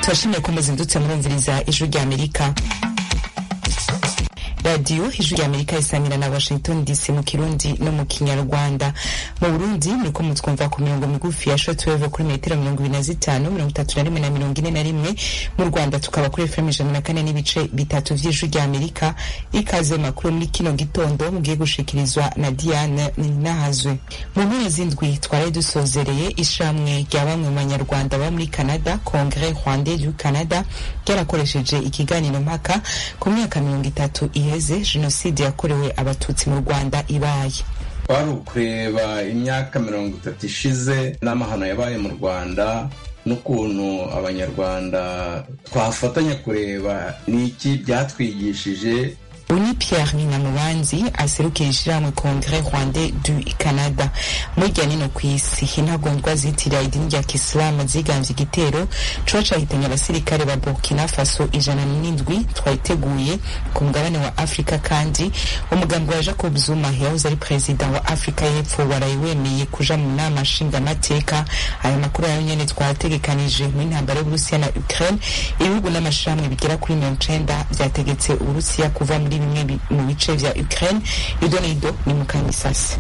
turashimye ko muzindutse murumviriza ijwi rya amerika radiyo ijwi rya amerika isamira na washington dc mu kirundi no mu kinyarwanda mu burundi muriko mutwumva ku mirongo migufi ya shotweve kuri metero mirongo ibiri na zitanu mirongo itatu na rimwe na mirongo ine na rimwe mu rwanda tukaba kuri fm ijana na kane n'ibice bitatu vy'ijwi rya amerika ikaze makuru muri kino gitondo mugiye gushikirizwa na diane ninahazwe mu mpera z'indwi twari dusozereye ishamwe rya bamwe mu banyarwanda baba muri canada congre rwandais du canada ryarakoresheje ikiganiro mpaka ku myaka mirongo itatu iheze jenoside yakorewe abatutsi mu rwanda ibaye twari ukureba imyaka mirongo itatu ishize n'amahano yabaye mu rwanda n'ukuntu abanyarwanda twafatanya kureba n'iki byatwigishije uni pierre ninamubanzi aserukira ishirahamwe congre rwandais du canada murya nino kw'isi intagondwa zitirira idini rya kisilamu zigambye igitero coba cahitanye abasirikare ba burkina faso ijana n'indwi twayiteguye ku mugabane wa afurika kandi umugambi wa jacob zuma yahoze ari perezida wa afurika y'epfo waraye wemeye kuja mu nama nshingamateka aya makuru yayo nyene twategekanije mu intambara y'uburusiya na ukraine ibihugu n'amashirahamwe bigera kuri mirongo icenda vyategetse uburusiya kuva muri bimwe mu bice vya Ukraine ido n'ido ni mu kanyisasi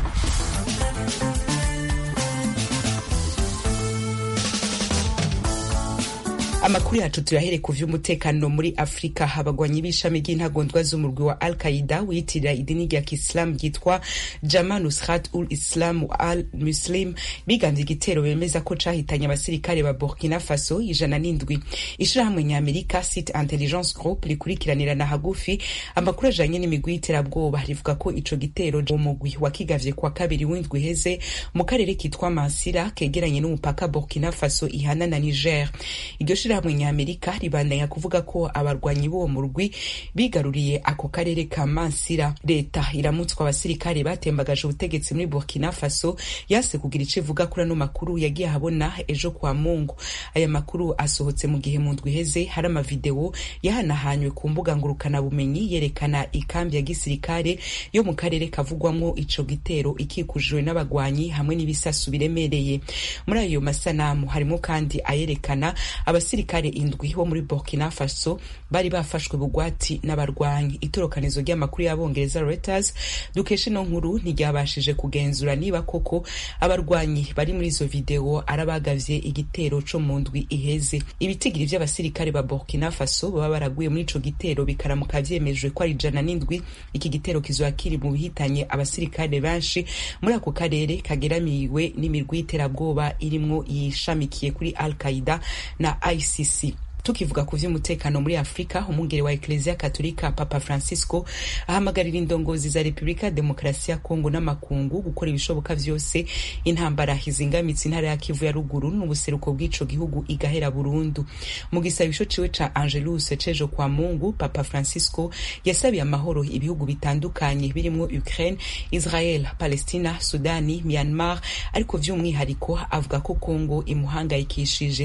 amakuru yacu tuyahere ku vy'umutekano muri afurika abagwanyi b'ishami ry'intagondwa z'umurwi wa al qaida wiyitirira idini rya kisilamu ryitwa jama nusrat ul islam al muslim bigambye igitero bemeza ko cahitanye abasirikare ba burkina faso ijana n'indwi ishirahamwe nyamerika site intelligence group rikurikiranirana hagufi amakuru ajanye n'imigwi y'iterabwoba rivuga ko ico gitero uwo mugwi wakigavye kwa kabiri w'indwi iheze mu karere kitwa mansira kegeranye n'umupaka burkina faso ihana na niger iryo ishirahamwe nyamerika ribandanya kuvuga ko abarwanyi b'uwo murwi bigaruriye ako karere ka mansira leta iramutswa abasirikare batembagaje ubutegetsi muri burkina faso yase kugira ico ivuga kuri ano makuru yagiye ahabona ejo kwa mungu aya makuru asohotse mu gihe mu ndwi iheze hari amavideo yahanahanywe ku mbuga ngurukanabumenyi yerekana ikambi ya gisirikare yo mu karere kavugwamwo ico gitero ikikujwe n'abagwanyi hamwe n'ibisasu biremereye muri ayo masanamu harimo kandi ayerekana abasirikare abasirikare indwi bo muri burkina faso bari bafashwe bugwati n'abarwanyi itorokanizo ry'amakuru y'abongereza reuters dukesha ino nkuru ntiryabashije kugenzura niba koko abarwanyi bari muri izo video arabagavye igitero co mu ndwi iheze ibitigiri vy'abasirikare ba burkina faso baba baraguye muri ico gitero bikaramuka vyemejwe ko ari ijana n'indwi iki gitero kizoba kiri mu bihitanye abasirikare benshi muri ako karere kageramiwe n'imirwi y'iterabwoba irimwo yishamikiye kuri al qaida na ICC tukivuga ku vy'umutekano muri afurika umwungere wa ekleziya katolika papa francisco ahamagarira indongozi za repubulika ya demokarasi ya kongo n'amakungu gukora ibishoboka vyose intambara izingamitse intara ya kivu ya ruguru n'ubuseruko bw'ico gihugu igahera burundu mu gisabisho ciwe ca angelus cejo kwa mungu papa francisco yasabiye amahoro ibihugu bitandukanye birimwo ukraine israel palestina sudani myanmar ariko vy'umwihariko avuga ko kongo imuhangayikishije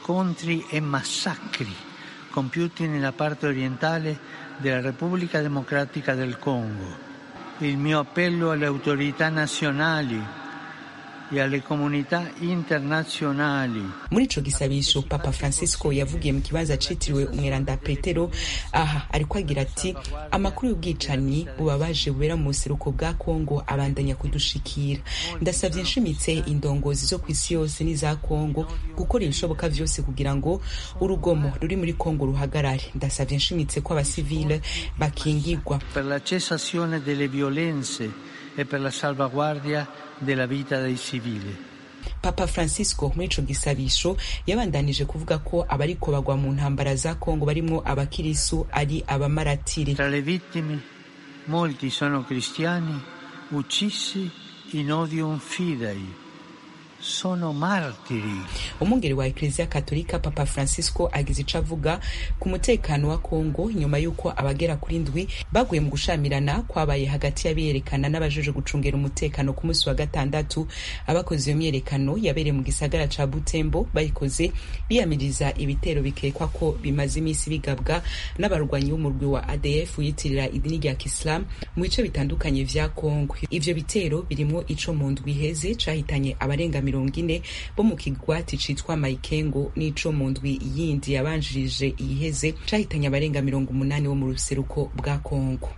compiuti nella parte orientale della Repubblica Democratica del Congo. Il mio appello alle autorità nazionali e alle comunità internazionali. muri ico gisabisho papa francisco yavugiye mu kibanza citiriwe umweranda petero aha ariko agira ati amakuru y'ubwicanyi bubabaje bubera mu buseruko bwa kongo abandanya kudushikira ndasavye nshimitse indongozi zo kw'isi yose n'iza kongo gukora ibishoboka vyose kugira ngo urugomo ruri muri kongo ruhagarare ndasavye nshimitse ko abasivile bakingirwa per la cessazione delle violenze e per la salvaguardia della vita dei civili. papa francisco muri ico gisabisho yabandanije kuvuga ko abariko bagwa mu ntambara za kongo barimwo abakirisu ari abamaratiri Tra le vittime molti sono cristiani uccisi in odium fidei. Sono martiri. umwungeri wa ekleziya katolika papa francisco agize ico avuga ku mutekano wa kongo nyuma y'uko abagera kuri ndwi baguye mu gushamirana kwabaye hagati y'abiyerekana n'abajeje gucungera umutekano ku munsi wa gatandatu abakoze iyo myiyerekano yabereye mu gisagara ca butembo bayikoze biyamiriza ibitero bikekwa ko bimaze iminsi bigabwa n'abarwanyi b'umurwi wa adf wiyitirira idini rya kisilamu mu bice bitandukanye vya kongo ivyo bitero birimwo ico mu ndwi iheze cahitanye abarenga mirongo mirongo ine bo mu kigwati citwa mayikengo n'ico mu ndwi yindi yabanjirije iyiheze cahitanye abarenga mirongo umunani bo mu ruseruko bwa kongo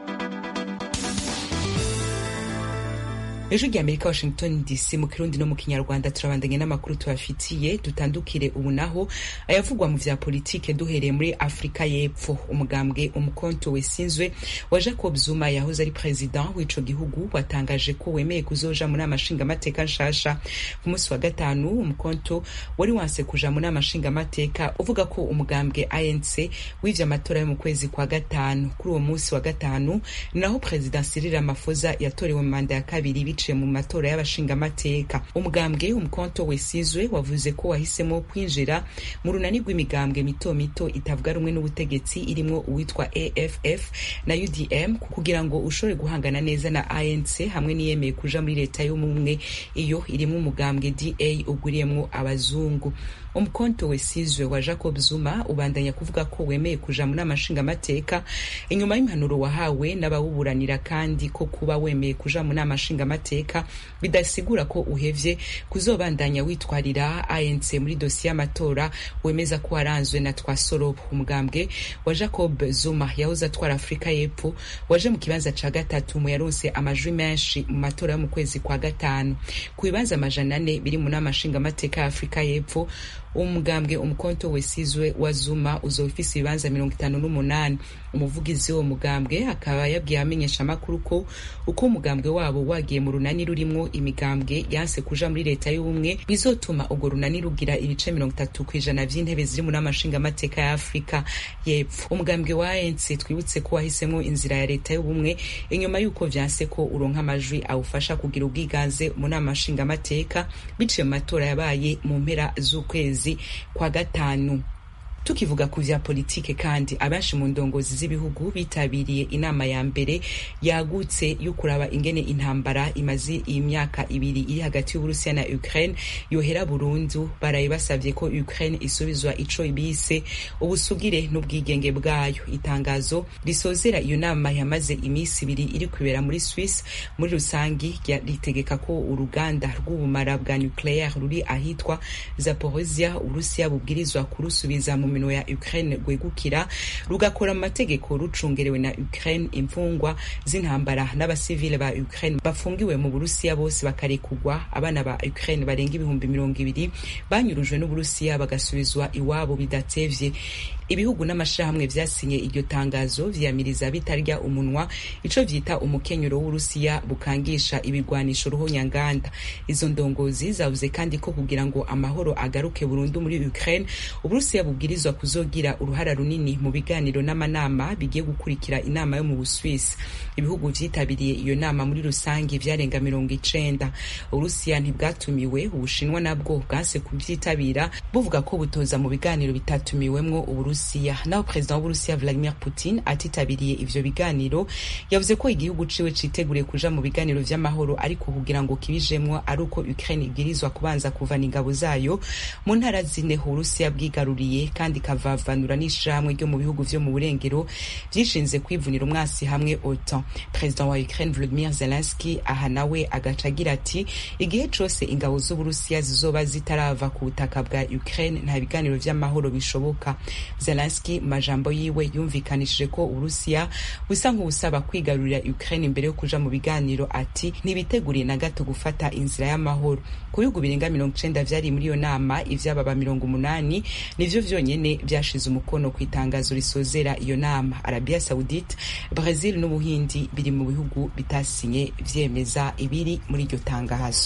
ejo ry'amerika washington dc mu kirundi no mu kinyarwanda turabandanye n'amakuru tubafitiye dutandukire ubu naho ayavugwa mu vya politike duhereye muri afurika y'epfo umugambwe umukonto wesinzwe wa jacob zuma yahoze ari president w'ico gihugu watangaje ko wemeye kuzoja mu nama nshingamateka nshasha ku munsi wa gatanu umukonto wari wanse kuja mu nama nshingamateka uvuga ko umugambwe anc w'ivyo amatora yo mu kwezi kwa gatanu kuri uwo munsi wa gatanu naho president cyril ramaphosa yatorewe mu manda ya kabiri biciye mu matora y'abashingamateka umugambwe umukonto wesizwe wavuze ko wahisemo kwinjira mu runani rw'imigambwe mito mito itavuga rumwe n'ubutegetsi irimwo uwitwa aff na udm kugira ngo ushobore guhangana neza na anc hamwe n'iyemeye kuja muri leta y'ubumwe iyo irimwo umugambwe da ugwiriyemwo abazungu umukonto wesizwe wa jacob zuma ubandanya kuvuga ko wemeye kuja mu nama nshingamateka inyuma y'impanuro wahawe n'abawuburanira kandi ko kuba wemeye kuja mu nama nshingamateka bidasigura ko uhevye kuzobandanya witwarira anc muri dosiye y'amatora wemeza ko waranzwe na twasorobo umugambwe wa jacob zuma yahoze atwara afurika y'epfo waje mu kibanza ca gatatu mu yaronse amajwi menshi mu matora yo mu kwezi kwa gatanu ku bibanza amajana ane biri mu nama nshingamateka ya afurika y'epfo umugambwe umukonto wesizwe wa zuma uzoba ufise ibibanza mirongo itanu n'umunani umuvugizi w'uwo mugambwe akaba yabwiye amenyesha amakuru ko uko umugambwe wabo wagiye mu runani rurimwo imigambwe yanse kuja muri leta y'ubumwe bizotuma urwo runani rugira ibice mirongo itatu kw'ijana vy'intebe ziri mu nama nshingamateka ya afurika y'epfo umugambwe wa anc twibutse ko wahisemwo inzira ya leta y'ubumwe inyuma y'uko vyanse ko uronka amajwi awufasha kugira ubwiganze mu nama nshingamateka biciye mu matora yabaye mu mpera z'ukwezi kwa gatanu tukivuga ku vya politike kandi abenshi mu ndongozi z'ibihugu bitabiriye inama ya mbere yagutse yo kuraba ingene intambara imaze imyaka ibiri iri hagati y'uburusiya na ukraine yohera burundu baraye basavye ko ukraine isubizwa ico bise ubusugire n'ubwigenge bwayo itangazo risozera iyo nama yamaze imisi ibiri iri kubera muri swiss muri rusangi ritegeka ko uruganda rw'ubumara bwa nucleaire ruri ahitwa zaporozia uburusiya bubwirizwa kurusubiza mu minwe ya Ukraine rwegukira rugakora mu mategeko rucungerewe na Ukraine imfungwa z'intambara n'abasivile ba Ukraine bafungiwe mu Burusiya bose bakarekugwa abana ba Ukraine barenga ibihumbi mirongo ibiri banyurujwe n'Uburusiya bagasubizwa iwabo bidatevye ibihugu n'amashirahamwe vyasinye iryo tangazo vyamiriza bitarya umunwa ico vyita umukenyero w'Urusiya bukangisha ibigwanisho ruhonyanganda izo ndongozi zavuze kandi ko kugira ngo amahoro agaruke burundu muri Ukraine Uburusiya bubwirizwa kuzogira uruhara runini mu biganiro n'amanama bigiye gukurikira inama yo mu Buswisi ibihugu vyitabiriye iyo nama muri rusange vyarenga mirongo icenda Uburusiya ntibwatumiwe Ubushinwa nabwo bwanse kuvyitabira buvuga ko butoza mu biganiro bitatumiwemwo Uburusiya naho perezida w'Uburusiya Vladimir Putin atitabiriye ivyo biganiro yavuze ko igihugu ciwe citeguriye kuja mu biganiro vy'amahoro ariko kugira ngo kibijemwo ari uko Ukraine ibwirizwa kubanza kuvana ingabo zayo mu ntara zine Uburusiya bwigaruriye kandi kavavanura n'ishirahamwe ryo mu bihugu vyo mu burengero vyishinze kwivunira umwasi hamwe OTAN perezida wa Ukraine Volodymyr Zelensky aha nawe agaca agira ati igihe cose ingabo z'Uburusiya zizoba zitarava ku butaka bwa Ukraine nta biganiro vy'amahoro bishoboka Zelensky mu majambo yiwe yumvikanishije ko Uburusiya busa nk'ubusaba kwigarurira Ukraine imbere yo kuja mu biganiro ati ntibiteguriye na gato gufata inzira y'amahoro ku bihugu birenga mirongo icenda vyari muri iyo nama ivy'ababa mirongo umunani nivyo vyonyene vyashize umukono ku itangazo risozera iyo nama Arabia Saudite Brazil n'Ubuhindi biri mu bihugu bitasinye vyemeza ibiri muri iryo tangazo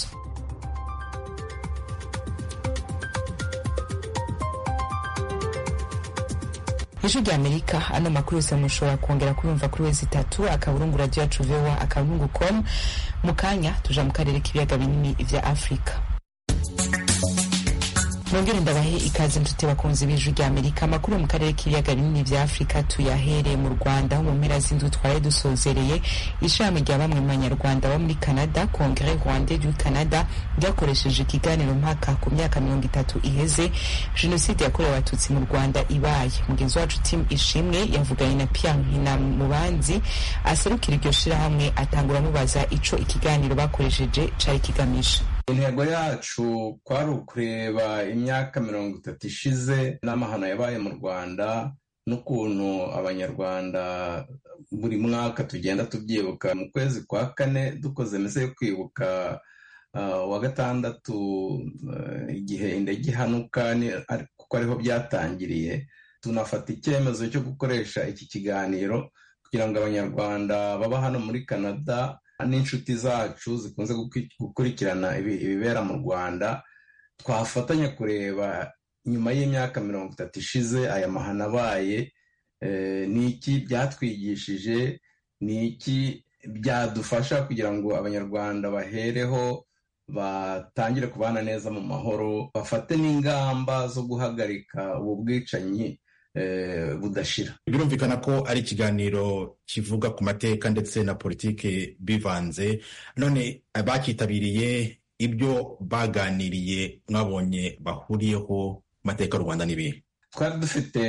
ijwi rya amerika ano makuru yose mushobora kongera kuyumva kuri wezi itatu akaburungu radio yacu voa akaburungu com mu kanya tuja mu karere k'ibiyaga binini vya afurika nongere ndabahe ikaze nshuti bakunzi b'ijwi rya amerika amakuru mu karere k'ibiyaga binini vya afurika tuyahereye mu rwanda aho mu mpera z'indwi twari dusozereye ishami rya bamwe mu banyarwanda bo muri canada congre rwandais du canada ryakoresheje ikiganiro mpaka ku myaka mirongo itatu iheze jenoside yakorewe abatutsi mu rwanda ibaye mugenzi wacu tim ishimwe yavuganye na pierre nkinamubanzi aserukira iryo shirahamwe atangura amubaza ico ikiganiro bakoresheje cari kigamije intego yacu kwari ukureba imyaka mirongo itatu ishize n'amahano yabaye mu rwanda n'ukuntu abanyarwanda buri mwaka tugenda tubyibuka mu kwezi kwa kane dukoze meze yo kwibuka wa gatandatu igihe indege ihanuka kuko ariho byatangiriye tunafata icyemezo cyo gukoresha iki kiganiro kugira ngo abanyarwanda baba hano muri canada n'inshuti zacu zikunze gukurikirana ibibera mu rwanda twafatanya kureba nyuma y'imyaka mirongo itatu ishize aya mahano abaye ni iki byatwigishije ni iki byadufasha kugira ngo abanyarwanda bahereho batangire kubana neza mu mahoro bafate n'ingamba zo guhagarika ubu bwicanyi budashira birumvikana ko ari ikiganiro kivuga ku mateka ndetse na politiki bivanze none abakitabiriye ibyo baganiriye mwabonye bahuriyeho mateka y'u rwanda n'ibihe twari dufite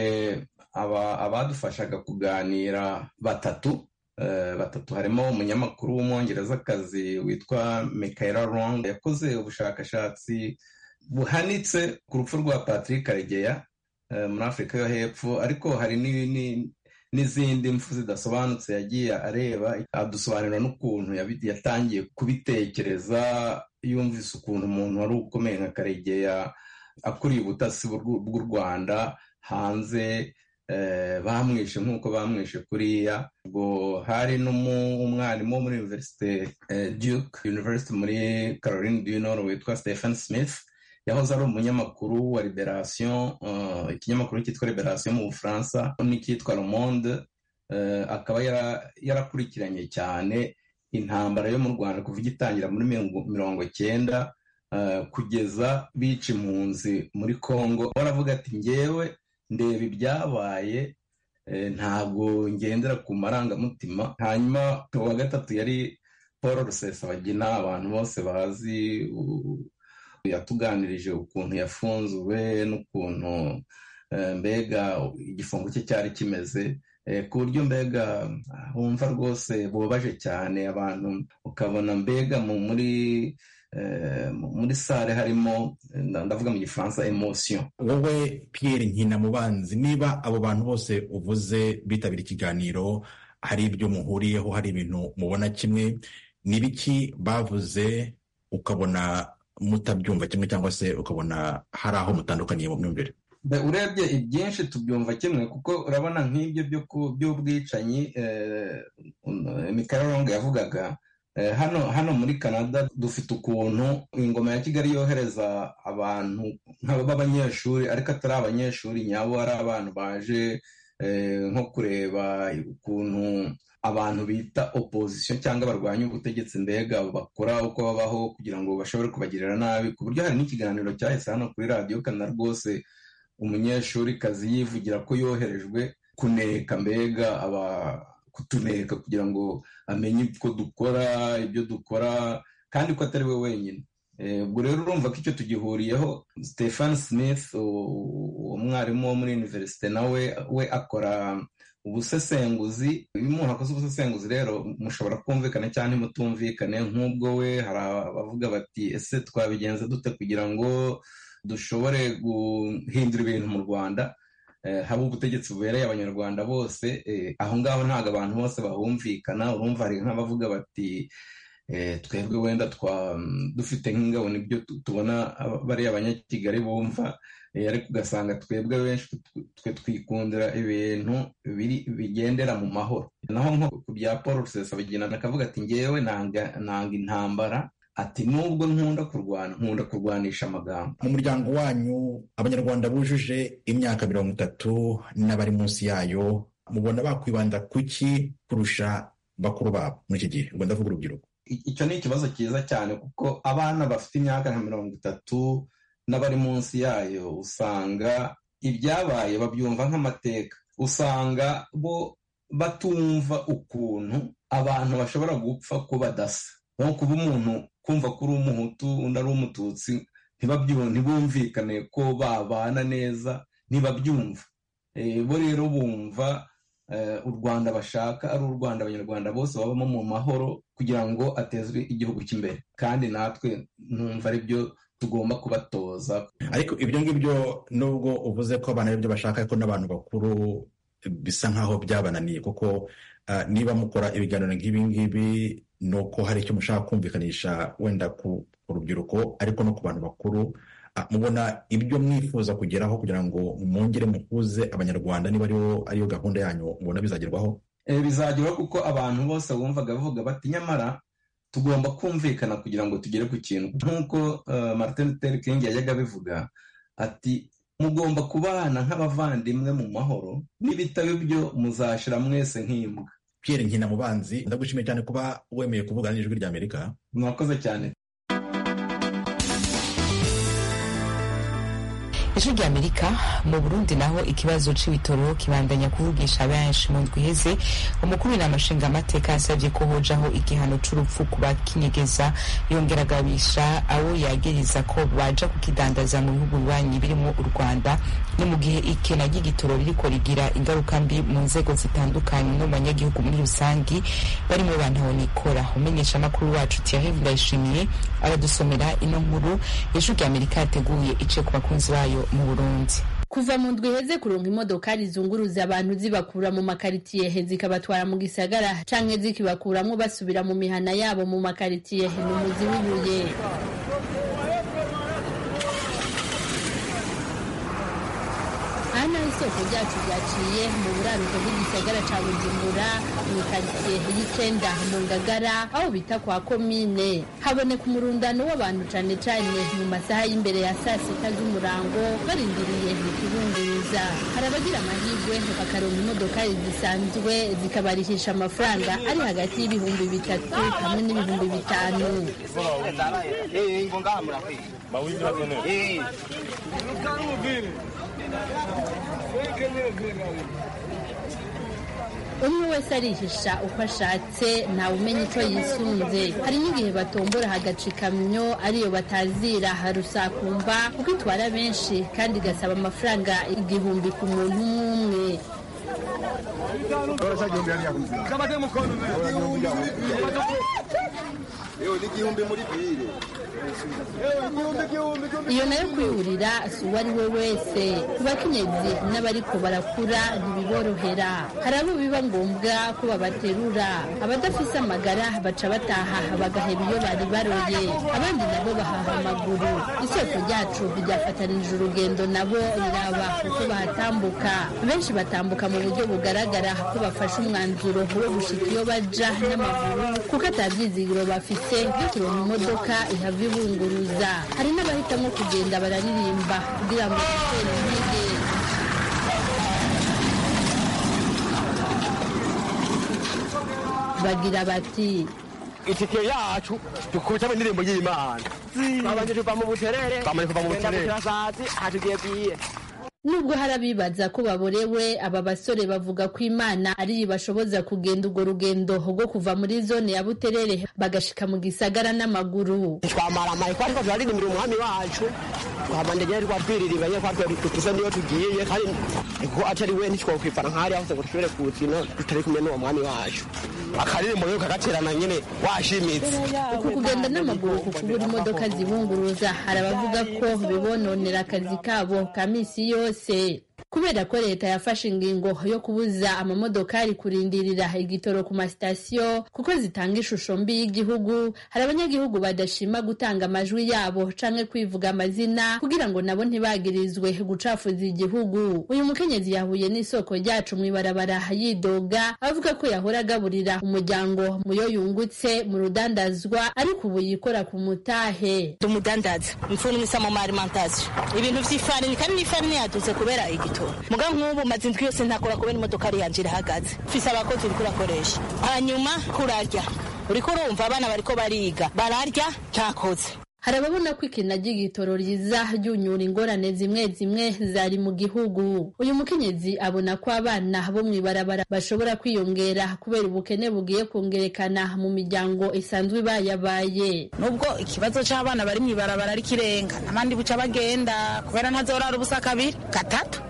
abadufashaga kuganira batatu batatu harimo umunyamakuru w'umwongerezakazi witwa Michaela Long yakoze ubushakashatsi buhanitse ku rupfu rwa Patrick Karegeya muri afurika yo hepfo ariko hari n'izindi mfu zidasobanutse yagiye areba adusobanurira n'ukuntu yatangiye kubitekereza yumvise ukuntu umuntu wari ukomeye nka karegeya akuriye ubutasi bw'u rwanda hanze bamwishe nk'uko bamwishe kuriya ubwo hari n'umwarimu wo muri univerisite duke university muri caroline du nord witwa stephen smith yahoze ari umunyamakuru wa liberation ikinyamakuru cyitwa liberation mu bufaransa n'icyitwa le monde akaba yarakurikiranye cyane intambara yo mu rwanda kuva igitangira muri mirongo cyenda kugeza bica impunzi muri congo baravuga ati ngewe ndeba ibyabaye ntabwo ngendera ku marangamutima hanyuma uwa gatatu yari paul rusesabagina abantu bose bazi yatuganirije ukuntu yafunzwe n'ukuntu mbega igifungo cye cyari kimeze ku buryo mbega wumva rwose bubabaje cyane abantu ukabona mbega muri muri sare harimo ndavuga mu gifaransa emosiyo wowe Pierre nkinamubanzi niba abo bantu bose uvuze bitabira ikiganiro hari ibyo muhuriyeho hari ibintu mubona kimwe ni biki bavuze ukabona mutabyumva kimwe cyangwa se ukabona hari aho mutandukaniye mu myumvire urebye ibyinshi tubyumva kimwe kuko urabona nk'ibyo by'ubwicanyi Rongo yavugaga hano hano muri canada dufite ukuntu ingoma ya kigali yohereza abantu b'abanyeshuri ariko atari abanyeshuri nyabo ari abantu baje nko kureba ukuntu abantu bita opozisiyo cyangwa barwanya ubutegetsi mbega bakora uko babaho kugira ngo bashobore kubagirira nabi ku buryo hari n'ikiganiro cyahise hano kuri radiyo kanada rwose umunyeshuri kazi yivugira ko yoherejwe kuneka mbega aba kutuneka kugira ngo amenye uko dukora ibyo dukora kandi ko atari we wenyine ubwo rero urumva ko icyo tugihuriyeho stephen smith umwarimu wo muri univerisite nawe we akora ubusesenguzi iyo umuntu akoze ubusesenguzi rero mushobora kumvikana cyangwa ntimutumvikane nk'ubwo we hari abavuga bati ese twabigenza dute kugira ngo dushobore guhindura ibintu mu rwanda haba ubutegetsi bubereye abanyarwanda bose aho ngaho ntabwo abantu bose bahumvikana urumva hari nk'abavuga bati twebwe wenda dufite nk'ingabo nibyo tubona bariya abanyakigali bumva ariko ugasanga twebwe benshi twe twikundira ibintu bigendera mu mahoro naho nko ku bya paul rusesabagina akavuga ati ngewe nanga intambara ati nubwo nkunda kurwana nkunda kurwanisha amagambo mu muryango wanyu abanyarwanda bujuje imyaka mirongo itatu n'abari munsi yayo mubona bakwibanda kuki kurusha bakuru babo muri iki gihe ubwo ndavuga urubyiruko icyo ni ikibazo cyiza cyane kuko abana bafite imyaka nka mirongo itatu n'abari munsi yayo usanga ibyabaye babyumva nk'amateka usanga bo batumva ukuntu abantu bashobora gupfa ko badasa nko kuba umuntu kumva ko uri umuhutu undi ari umututsi ntibumvikane ko babana neza ntibabyumva bo rero bumva u rwanda bashaka ari u rwanda abanyarwanda bose babamo mu mahoro kugira ngo atezwe igihugu cy'imbere kandi natwe numva ari byo tugomba kubatoza ariko ibyo ngibyo nubwo uvuze ko abana aribyo bashaka ariko n'abantu bakuru bisa nk'aho byabananiye kuko niba mukora ibiganiro nk'ibi ngibi ni uko hari icyo mushaka kumvikanisha wenda ku rubyiruko ariko no ku bantu bakuru mubona ibyo mwifuza kugeraho kugira ngo mwongere muhuze abanyarwanda niba ariyo gahunda yanyu mubona bizagerwaho bizagerwaho kuko abantu bose bumvaga bavuga bati nyamara tugomba kumvikana kugira ngo tugere ku kintu nk'uko martin luther king yajyaga abivuga ati mugomba kubana nk'abavandimwe mu mahoro n'ibitabo byo muzashira mwese nk'imbwa Pierre nkina mubanzi ndagushimiye cyane kuba wemeye kuvugana n'ijwi ry'amerika mwakoze cyane ijwi ry'amerika mu burundi naho ikibazo c'ibitoro kibandanya kuvugisha benshi mu ndwi iheze umukuru w'inama nshingamateka yasabye ko hojaho igihano c'urupfu ku bakinyegeza yongera agabisha abo yagiriza ko baja kukidandaza mu bihugu bibanyi birimo u rwanda ni mu gihe ikena ry'igitoro ririko rigira ingaruka mbi mu nzego zitandukanye no mu banyagihugu muri rusangi barimo bantahonikora umenyeshamakuru wacu Thierry Ndayishimiye aradusomera ino nkuru ijwi ry'amerika yateguye ice ku bakunzi bayo mu burundi kuva mu ndwi iheze kuronka imodokari zunguruza abantu zibakura mu makaritiye zikabatwara mu gisagara canke zikibakuramwo basubira mu mihana yabo mu makaritiye ni umuzi w'ibuye aha naho isoko ryacu ryaciye mu buraruko bw'igisagara ca bujumbura mu karitsiye y'icenda mu ngagara aho bita kwa komine haboneka umurundano w'abantu cane cane mu masaha y'imbere ya saa sita z'umurango barindiriye ikibunguruza hari abagira amahirwe bakaronka imodokari zisanzwe zikabarihisha amafaranga ari hagati y'ibihumbi bitatu hamwe n'ibihumbi bitanu umwe wese arihisha uko ashatse ntawe umenya icyo yisunze hari n'igihe batombora hagaca ikamyo ariyo batazira harusakumba kuko itwara benshi kandi igasaba amafaranga igihumbi ku muntu umwe umwe iyo nayo kwihurira si uwo ari we wese ku bakenyezi n'abariko barakura ntibiborohera hari abo biba ngombwa ko babaterura abadafise amagara baca bataha bagaheba iyo bari baroye abandi nabo bahaha amaguru isoko ryacu ryafatanije urugendo nabo riraba uko bahatambuka benshi batambuka mu buryo bugaragara ko bafashe umwanzuro wo gushika iyo baja n'amaguru kuko atabyizigiro bafise byo kuronka imodoka ihava ibunguruza hari n'abahitamo kugenda bararirimba kugira ngo bitere intege bagira bati itike yacu dukubitamo indirimbo y'imana twabanje tuva mu buterere twamanje kuva mu buterere turasazi hatugiye bwiye nubwo hari abibaza ko baborewe aba basore bavuga ko imana ari bashoboza kugenda urwo rugendo rwo kuva muri zone ya buterere bagashika mu gisagara n'amaguru twamara amaye ko ariko turaririmbira umwami wacu twabandegeye twatwiriribanye ko tuze niyo tugiye kandi ko atari we ntitwokwifana nk'ahari hose ngo dushobore kuwukina tutari kumwe n'uwo mwami wacu akaririmbo rero kagaterana nyine washimitse uku kugenda n'amaguru ku kubura imodoka zibunguruza hari abavuga ko bibononera akazi kabo ka misi yose kubera ko leta yafashe ingingo yo kubuza amamodokari kurindirira igitoro ku masitasiyo kuko zitanga ishusho mbi y'igihugu hari abanyagihugu badashima gutanga amajwi yabo canke kwivuga amazina kugira ngo nabo ntibagirizwe gucafuza igihugu uyu mukenyezi yahuye n'isoko ryacu mw'ibarabara yidoga avuga ko yahora agaburira umuryango muyo yungutse mu rudandazwa ariko ubu yikora ku mutahe tumudandaza mfuni mwisamo ma alimentation ibintu vy'ifarini kandi n'ifarini yadutse kubera igitoro muga nk'ubu maze indwi yose ntakora kubera imodokari yanje irahagaze mfise abakozi uriko urakoresha hanyuma kurarya uriko urumva abana bariko bariga bararya ntakoze hari ababona ko ikina ry'igitoro riza ryunyura ingorane zimwe zimwe zari mu gihugu uyu mukenyezi abona ko abana bo mw'ibarabara bashobora kwiyongera kubera ubukene bugiye kongerekana mu miryango isanzwe ibayabaye nubwo ikibazo c'abana bari mw'ibarabara ari kirenga abandi buca bagenda kubera ntazorara ubusa kabiri gatatu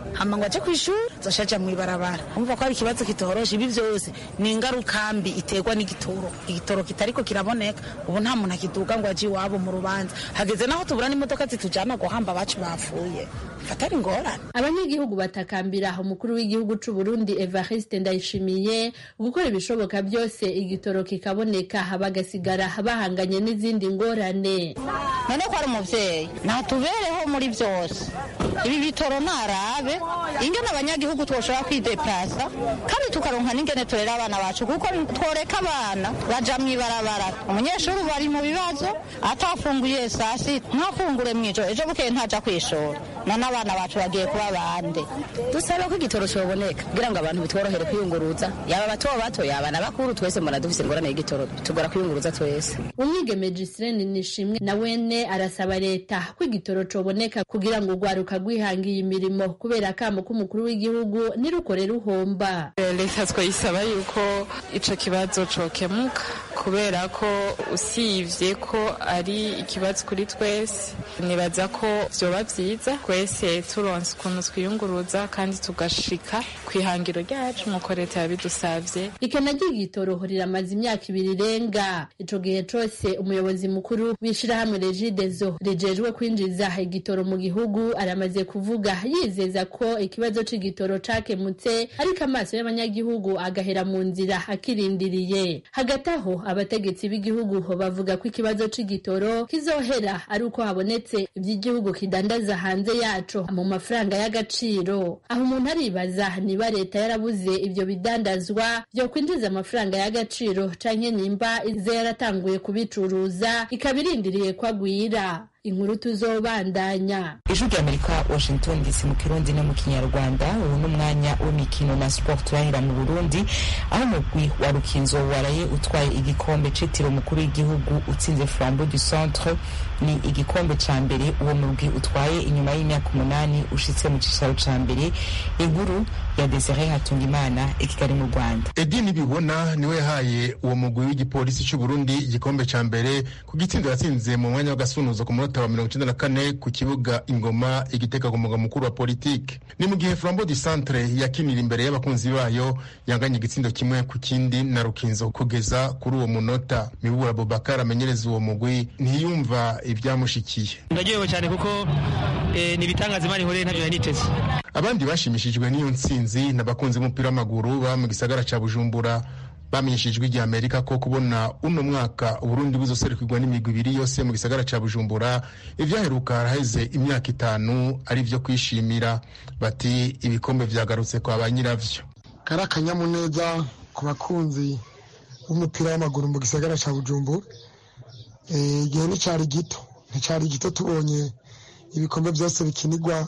hama ngo aje kw'ishuri zoca aja mw'ibarabara umva ko ari ikibazo kitoroshe ibi vyose ni ingaruka mbi iterwa n'igitoro igitoro kitariko kiraboneka ubu nta muntu akiduga ngo aje iwabo mu rubanza hageze naho tubura n'imodoka zitujana guhamba abacu bapfuye fatari ingorane abanyagihugu batakambira umukuru w'igihugu c'u Burundi Evariste Ndayishimiye gukora ibishoboka byose igitoro kikaboneka bagasigara bahanganye n'izindi ngorane none ko ari umuvyeyi natubereho muri vyose ibi bitoro ntarabe ingene abanyagihugu twoshobora kwideplasa kandi tukaronka n'ingene turera abana bacu kuko tworeka abana baja mw'ibarabara umunyeshuri ubu ari mu bibazo atafunguye saa sita ntafungure mw'ijoro ejo bukeye ntaja kw'ishuri none abana bacu bagiye kuba bande dusabe ko igitoro cyoboneka kugira ngo abantu bitworohere kwiyunguruza yaba bato bato yaba na bakuru twese mbona dufise ingorane y'igitoro tugora kwiyunguruza twese umwigeme Giseline Nishimwe na wene arasaba leta ko igitoro coboneka kugira ngo urwaruka rwihangiye imirimo kubera akamo k'umukuru w'igihugu nirukore ruhomba leta twayisaba yuko ico kibazo cokemuka kubera ko usivye ko ari ikibazo kuri twese nibaza ko vyoba vyiza twese turonse ukuntu twiyunguruza kandi tugashika kw'ihangiro ryacu nk'uko leta yabidusavye ikena ry'igitoro riramaze imyaka ibiri irenga ico gihe cose umuyobozi mukuru w'ishirahamwe regidezo rijejwe kwinjiza igitoro mu gihugu aramaze kuvuga yizeza ko ikibazo c'igitoro cakemutse ariko amaso y'abanyagihugu agahera mu nzira akirindiriye hagati aho abategetsi b'igihugu bavuga ko ikibazo c'igitoro kizohera ari uko habonetse ivy'igihugu kidandaza hanze yaco mu mafaranga y'agaciro aho umuntu aribaza niba leta yarabuze ivyo bidandazwa vyo kwinjiza amafaranga y'agaciro canke nimba ize yaratanguye kubicuruza ikaba irindiriye ko agwira inkuru tuzobandanya ijwi ry'amerika washington dc mu kirundi no mu kinyarwanda ubu ni umwanya w'imikino na sport turahera mu burundi aho umugwi wa rukinzo waraye utwaye igikombe citiriwe umukuru w'igihugu utsinze flambeau du centre ni igikombe ca mbere uwo mugwi utwaye inyuma y'imyaka umunani ushitse mu cicaro ca mbere inkuru ya desire hatungimana i kigali mu rwanda edi nibibona niwe yahaye uwo mugwi w'igipolisi c'uburundi igikombe ca mbere ku gitsindo yatsinze mu mwanya w'agasunuzo ku munota wa mirongo icenda na kane ku kibuga ingoma igiteka ku mugwa mukuru wa politike ni mu gihe flambeau du centre yakinira imbere y'abakunzi bayo yanganye igitsindo kimwe ku kindi na rukinzo kugeza kuri uwo munota mibura bobakar amenyereza uwo mugwi ntiyumva ibyamushikiye ndaryohewe cyane kuko ni ibitangaza imana ihoreye ntabyo nari niteze abandi bashimishijwe n'iyo ntsinzi n'abakunzi b'umupira w'amaguru baba mu gisagara ca bujumbura bamenyeshejwe igihe amerika ko kubona uno mwaka uburundi buzoserukirwa n'imigwi ibiri yose mu gisagara ca bujumbura ivyaheruka haraheze imyaka itanu ari vyo kwishimira bati ibikombe vyagarutse kwa ba nyiravyo kari akanyamuneza ku bakunzi b'umupira w'amaguru mu gisagara ca bujumbura igihe nticari gito nticari gito tubonye ibikombe byose bikinirwa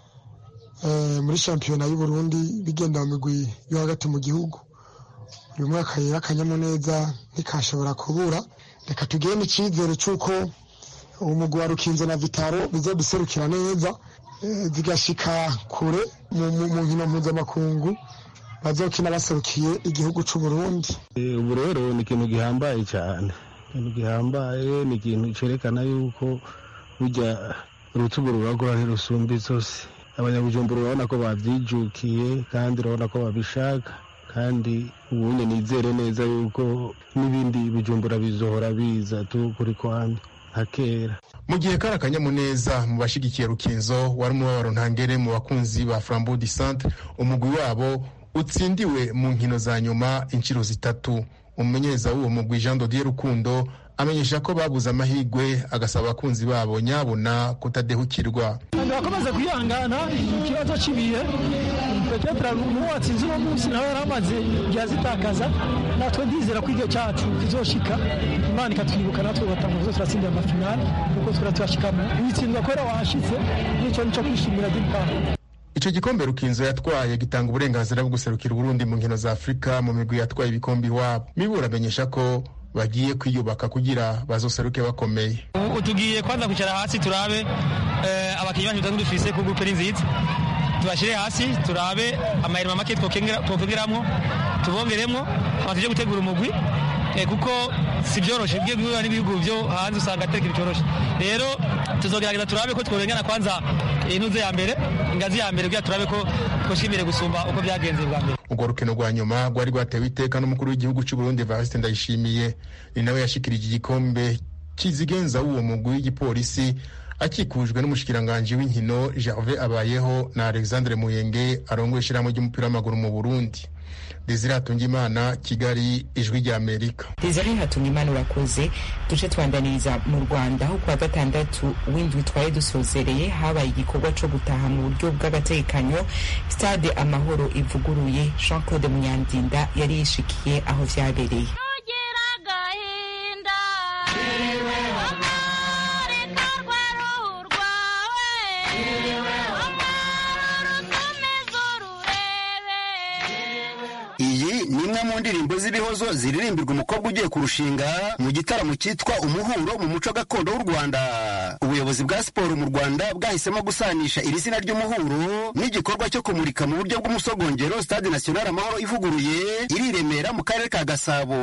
muri shampiyona y'uburundi bigenda mu migwi yo hagati mu gihugu uyu mwaka rero akanyamuneza ntikashobora kubura reka tugire n'icyizere cy'uko umugwi wa rukinzo na vitaro bizoduserukira neza zigashika kure mu nkino mpuzamakungu bazokina baserukiye igihugu c'uburundi ubu rero ni ikintu gihambaye cyane ikintu gihambaye ni ikintu cerekana yuko burya urutugu ruragora ntirusumba zose abanyabujumbura urabona ko babyijukiye kandi urabona ko babishaka kandi ubunye nizere neza yuko n'ibindi bijumbura bizohora biza tu kuri kwami nka kera mu gihe kari akanyamuneza mu bashigikiye rukinzo wari umubabaro ntangere mu bakunzi ba flambeau du centre umugwi wabo utsindiwe mu nkino za nyuma inshuro zitatu umumenyereza w'uwo mugwi jean dodier rukundo amenyesha ko babuze amahirwe agasaba abakunzi babo nyabona kutadehukirwa bakomeza kwihangana ikibazo cy'ibihe petetre n'uwo watsinze uno munsi nawe yari amaze igihe azitakaza natwe ndizera ko igihe cyacu kizoshika imana ikatwibuka natwe ugatanga zose turatsindira amafinali kuko twira tuyashikamo witsindwa kubera wahashitse n'icyo nico kwishimira d'impano icyo gikombe rukinzo yatwaye gitanga uburenganzira bwo guserukira uburundi mu nkino za afurika mu migwi yatwaye ibikombe iwabo mibura amenyesha ko bagiye kwiyubaka kugira bazoseruke bakomeye ubu tugiye kwanza kwicara hasi turabe abakinnyi bacu batatu dufise ku gurupe ni nziza tubashyire hasi turabe amahirima make twokongeramo tubongeremo tuje gutegura umugwi kuko si byoroshe ugiye guhura n'ibihugu byo hanze usanga atari ikintu cyoroshe rero tuzogerageza turabe ko tworengana kwanza intuze ya mbere ingazi ya mbere kugira turabe ko twoshimire gusumba uko byagenze bwa mbere urwo rukino rwa nyuma rwari rwatewe iteka n'umukuru w'igihugu cy'u Burundi Evariste Ndayishimiye ni nawe yashikirije igikombe kizigenza w'uwo mugwi w'igipolisi akikujwe n'umushikiranganji w'inkino Gervais Abayeho na Alexandre Muyenge arongoye ishyirahamwe ry'umupira w'amaguru mu Burundi Desire Hatungimana Kigali ijwi rya Amerika Desire Hatungimana urakoze duce twandaniriza mu Rwanda aho kuwa gatandatu w'indwi twari dusozereye habaye igikorwa co gutaha mu buryo bw'agategekanyo stade amahoro ivuguruye Jean Claude Munyandinda yari yishikiye aho vyabereye ni imwe mu ndirimbo z'ibihozo ziririmbirwa umukobwa ugiye kurushinga mu gitaramo cyitwa umuhuro mu muco gakondo w'u rwanda ubuyobozi bwa siporo mu rwanda bwahisemo gusanisha iri zina ry'umuhuro n'igikorwa cyo kumurika mu buryo bw'umusogongero stade national amahoro ivuguruye iri i remera mu karere ka gasabo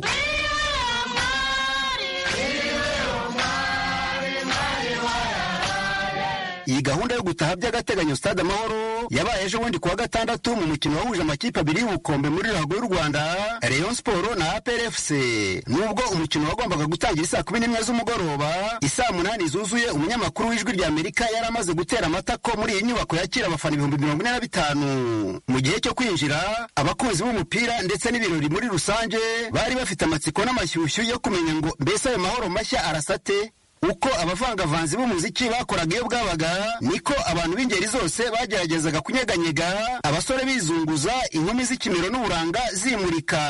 iyi gahunda yo gutaha by'agateganyo stade amahoro yabaye ejo bundi kuwa gatandatu mu mukino wahuje amakipe abiri y'ubukombe muri ruhago y'u rwanda rayon siporo na aprfc nubwo umukino wagombaga gutangira isaa kumi n'imwe z'umugoroba isaa munani zuzuye umunyamakuru w'ijwi rya amerika yari amaze gutera amatako muri iyi nyubako yakira abafana ibihumbi mirongo ine na bitanu mu gihe cyo kwinjira abakunzi b'umupira ndetse n'ibirori muri rusange bari bafite amatsiko n'amashyushyu yo kumenya ngo mbese ayo mahoro mashya arasate uko abavangavanzi b'umuziki bakoraga iyo bwabaga niko abantu b'ingeri zose bageragezaga kunyeganyega abasore bizunguza inkumi z'ikimero n'uburanga zimurika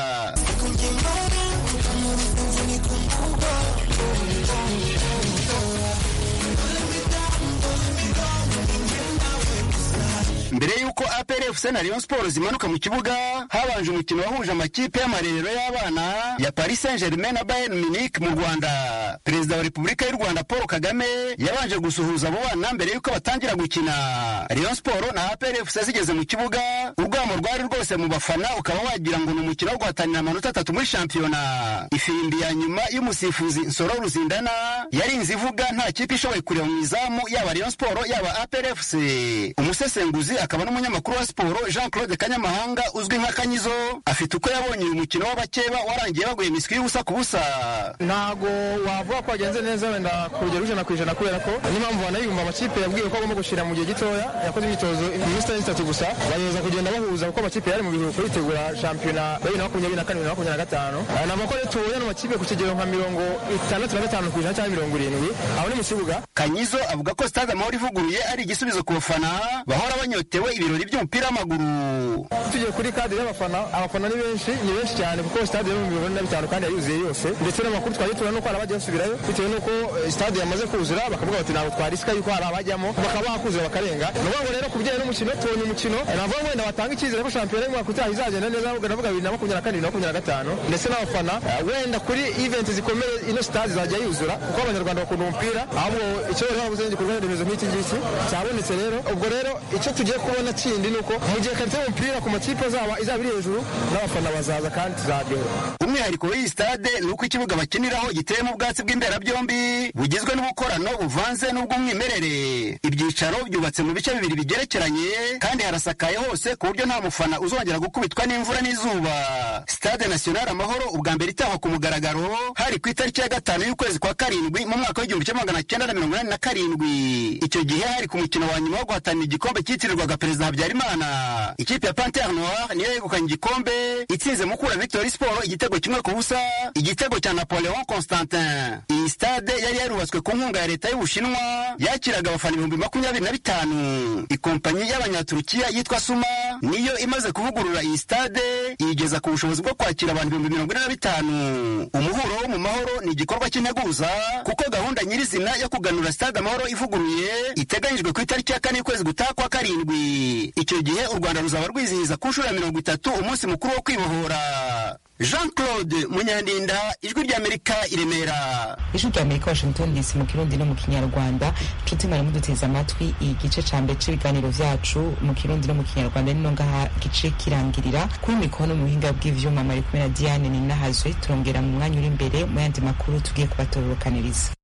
mbere y'uko APRFC na Rayon Sports zimanuka mu kibuga habanje umukino wahuje amakipe y'amarerero y'abana ya Paris Saint-Germain na Bayern Munich mu Rwanda Perezida wa Repubulika y'u Rwanda Paul Kagame yabanje gusuhuza abo bana mbere y'uko batangira gukina Rayon Sports na APRFC zigeze mu kibuga urwamo rwari rwose mu bafana ukaba wagira ngo ni umukino wo guhatanira amanota atatu muri shampiyona ifirimbi ya nyuma y'umusifuzi Nsoro Ruzindana yarinze ivuga nta kipe ishoboye kureba mu izamu yaba Rayon Sports yaba APRFC umusesenguzi akaba n'umunyamakuru wa siporo jean claude kanyamahanga uzwi nka kanyizo afite uko yabonye uyu mukino w'abakeba warangiye baguye imiswi y'ubusa ku busa ntago wavuga ko wagenze neza wenda ku rugero ijana ku ijana kubera ko n'impamvu banayumva amakipe yabwiwe ko agomba gushyira mu gihe gitoya yakoze imyitozo iminsi itatu gusa bagerageza kugenda bahuza kuko amakipe yari mu biruhuko yitegura shampiyona ya bibiri na makumyabiri na kane bibiri na makumyabiri na gatanu ni amakuru tubonye ano makipe ku kigero nka mirongo itandatu na gatanu ku ijana cyangwa mirongo irindwi aho ni mu kibuga kanyizo avuga ko stade amahoro ivuguruye ari igisubizo ku bafana bahora banyotewe ibirori by'umupira w'amaguru tugiye kuri kadi y'abafana abafana ni benshi ni benshi cyane kuko stade yo mu mirongo ine na bitanu kandi yayuzuye yose ndetse n'amakuru twagiye tubona nuko hari abagiye basubirayo bitewe n'uko stade yamaze kuzura bakavuga bati ntabwo twarisika yuko hari abajyamo bakaba bakuzura bakarenga ni ukuvuga ngo rero ku bijyanye n'umukino tubonye umukino navuga ngo wenda batanga icyizere ko shampiyona y'umwaka utaha izagenda neza navuga bibiri na makumyabiri na kane bibiri na makumyabiri na gatanu ndetse n'abafana wenda kuri event zikomeye ino stade zajya yuzura kuko abanyarwanda bakunda umupira ahubwo icyo rero babuze igikorwa remezo nk'iki ngiki cyabonetse rero ubwo rero icyo tugiye kubona kindi ni uko mu gihe karite y'umupira ku makipe azaba izaba iri hejuru n'abafana bazaza kandi tuzaryohera umwihariko w'iyi stade ni uko ikibuga bakiniraho giteyemo ubwatsi bw'imberabyombi bugizwe n'ubukorano buvanze n'ubw'umwimerere ibyicaro byubatse mu bice bibiri bigerekeranye kandi harasakaye hose ku buryo nta mufana uzongera gukubitwa n'imvura n'izuba stade national amahoro ubwa mbere itahwa ku mugaragaro hari ku itariki ya gatanu y'ukwezi kwa karindwi mu mwaka w'igihumbi kimwe magana cyenda na mirongo inani na karindwi icyo gihe hari ku mukino wa nyuma wo guhatanira igikombe cyitirirwaga perezida habyarimana ikipe ya pantere noir niyo yegukanye igikombe itsinze mukura victory sport igitego kimwe ku busa igitego cya napoleon constantin iyi stade yari yarubatswe ku nkunga ya leta y'ubushinwa yakiraga abafana ibihumbi makumyabiri na bitanu ikompanyi y'abanyaturukiya yitwa suma niyo imaze kuvugurura iyi stade iyigeza ku bushobozi bwo kwakira abantu ibihumbi mirongo ine na bitanu umuhuro wo mu mahoro ni igikorwa cy'integuza kuko gahunda nyirizina yo kuganura stade amahoro ivuguruye iteganyijwe ku itariki ya kane y'ukwezi gutaha kwa karindwi icyo gihe u rwanda ruzaba rwizihiza ku nshuro ya mirongo itatu umunsi mukuru wo kwibohora jean claude munyandinda ijwi ry'amerika i remera ijwi rya amerika washington dc mu kirundi no mu kinyarwanda nshuti mwari muduteze amatwi igice ca mbere c'ibiganiro vyacu mu kirundi no mu kinyarwanda nino ngaha gice kirangirira kuri mikono mu buhinga bw'ivyuma mari kumwe na diane ninahazwe turongera mu mwanya uri imbere mu yandi makuru tugiye kubatororokaniriza